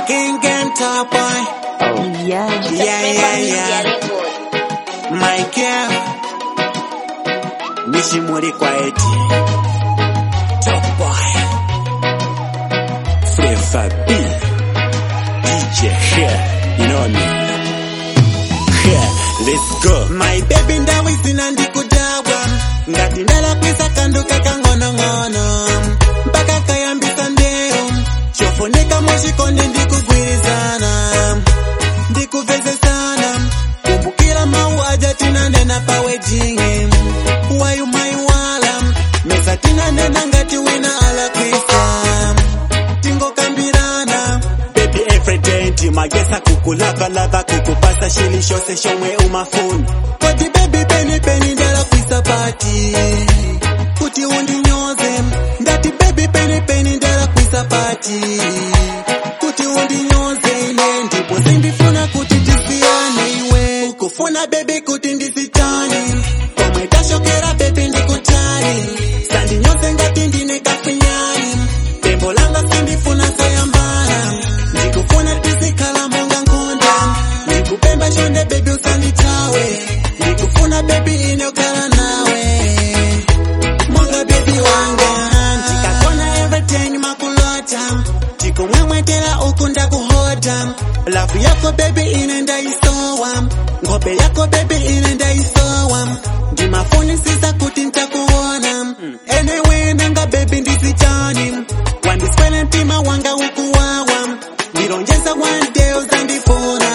King and top boy. Yeah. Yeah, yeah, yeah. My girl. Nishimuri kwa eti. Top boy. Flavor B. DJ here. You know me. Here. Let's go. My baby ndawi sina ndikudawa. Ngati ndala kwisa kanduka kangono-ngono. Mpaka kayambisa ndeo. Chofoneka moshikondi ndikugwirizana. ndikuveze sana kumbukira mau aja tinanena pawe jingi wayu maiwala mesa tinanena ngati wina alakwisa tingokambirana baby everyday ndimagesa kukulavalava kukupasa shili shose shomwe umafuni kodi baby peni peni ndalakwisa pati kuti undinyoze ndati baby peni peni ndalakwisa pati kuti undinyoze ine ndipo sindifuna kuti tisiyane iwe ukufuna bebi kuti ndisitani komwe tashokera bebi ndikutali sandinyoze ngati ndine kafinyani tembo langa sindifuna sayambana ndikufuna tisikhala monga nkonda ndikupemba shonde bebi usanditawe ndikufuna bebi ine ukhala nawe monga bebi wanga ndikakona everything makulota ndikumwemwetera uku ndakuhoda lavu yako bebi ine ndaisowa ngope yako bebi ine ndaisowa ndimafunisisa kuti ntakuona anyway nanga bebi ndisitani wandiswele mtima wanga ukuwawa ndilonjeza one day uzandifuna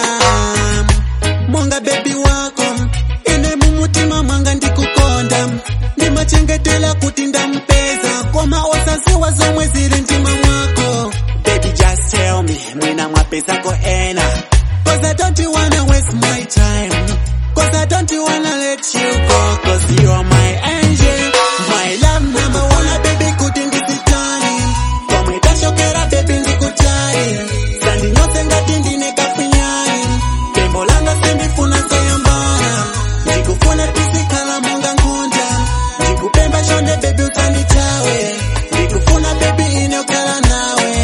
monga bebi wako ine mumutima mwanga ndikukonda ndimachengetela kuti ndampeza koma osaziwa zomwe zili mtima mwako baby just tell me mwina mwapezako ena cause i don't wanna waste my time cause i don't wanna let you go cause you're my angel my love number one baby kuti ndisitani komwe tashokera baby ndikutali sandinyoze ngati ndine kafinyani tembo langa sindifuna soyambana ndikufuna tisikhala monga nkhunda ndikupemba shonde bebi usanditawe ndikufuna bebi ine ukhala nawe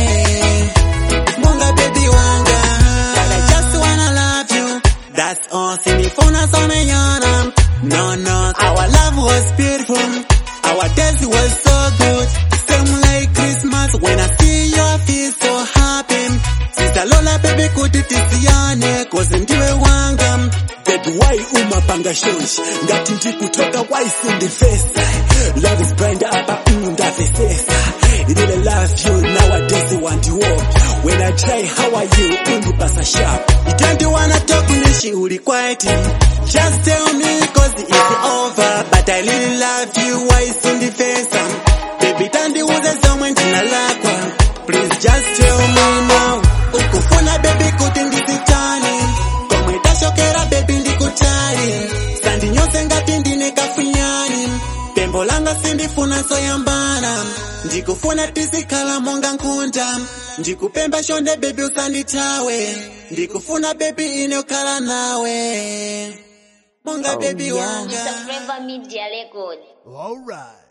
monga bebi wanga But I just wanna love you That's all sindifuna somenyana No no Our love was beautiful Our days was so good Same like Christmas When I see you I feel so happy Sister Lola baby kuti tisiyane Cause ndiwe wanga Baby, why umapanga shonshi ngati ndikutoka why sindifesa love is blind apa undavesesa really love you nowadays want you walk when i try how are you undipasa sharp You don't wanna talk nishi uli quiet Just tell me cause it's over But I really love you why sindifesa Baby tandiuze zomwe ndinalakwa Please just tell me now Ukufuna baby kuti ndisitani Komwe tashokera baby ndikutali Sandinyoze ngati ndine kafinyani Tembo langa sindifuna soyambana ndikufuna tisikhala monga nkhunda ndikupemba shonde bebi usanditawe ndikufuna bebi ine ukhala nawe monga bebi wanga It's a Flavor Media Record. All right.